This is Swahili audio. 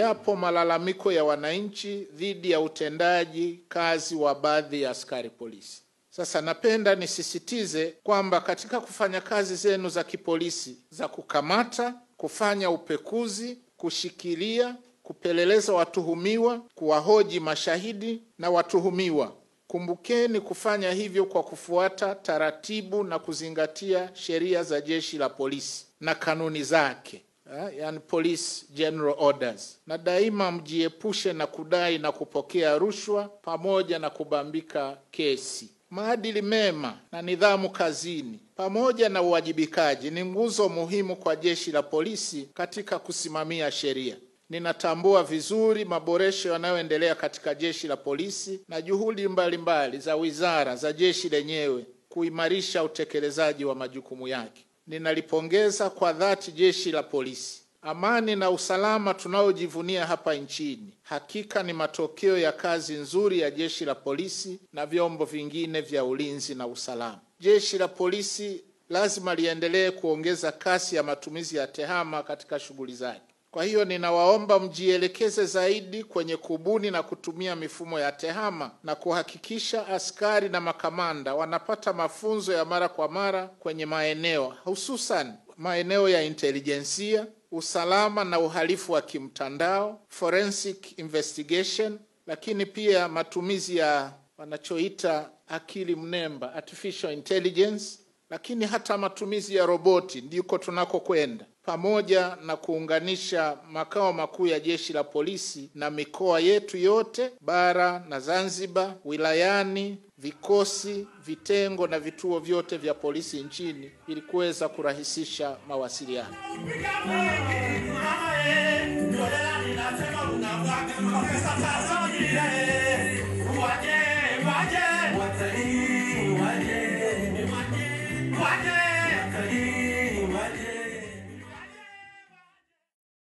yapo malalamiko ya wananchi dhidi ya utendaji kazi wa baadhi ya askari polisi. Sasa napenda nisisitize kwamba katika kufanya kazi zenu za kipolisi za kukamata, kufanya upekuzi, kushikilia, kupeleleza watuhumiwa, kuwahoji mashahidi na watuhumiwa, kumbukeni kufanya hivyo kwa kufuata taratibu na kuzingatia sheria za jeshi la polisi na kanuni zake. Yani police general orders, na daima mjiepushe na kudai na kupokea rushwa pamoja na kubambika kesi. Maadili mema na nidhamu kazini pamoja na uwajibikaji ni nguzo muhimu kwa jeshi la polisi katika kusimamia sheria. Ninatambua vizuri maboresho yanayoendelea katika jeshi la polisi na juhudi mbalimbali mbali za wizara za jeshi lenyewe kuimarisha utekelezaji wa majukumu yake. Ninalipongeza kwa dhati jeshi la polisi. Amani na usalama tunaojivunia hapa nchini hakika ni matokeo ya kazi nzuri ya jeshi la polisi na vyombo vingine vya ulinzi na usalama. Jeshi la polisi lazima liendelee kuongeza kasi ya matumizi ya tehama katika shughuli zake. Kwa hiyo ninawaomba mjielekeze zaidi kwenye kubuni na kutumia mifumo ya tehama na kuhakikisha askari na makamanda wanapata mafunzo ya mara kwa mara kwenye maeneo hususan maeneo ya intelijensia, usalama na uhalifu wa kimtandao, forensic investigation, lakini pia matumizi ya wanachoita akili mnemba, artificial intelligence, lakini hata matumizi ya roboti ndiko tunakokwenda pamoja na kuunganisha makao makuu ya jeshi la polisi na mikoa yetu yote bara na Zanzibar, wilayani, vikosi, vitengo na vituo vyote vya polisi nchini ili kuweza kurahisisha mawasiliano.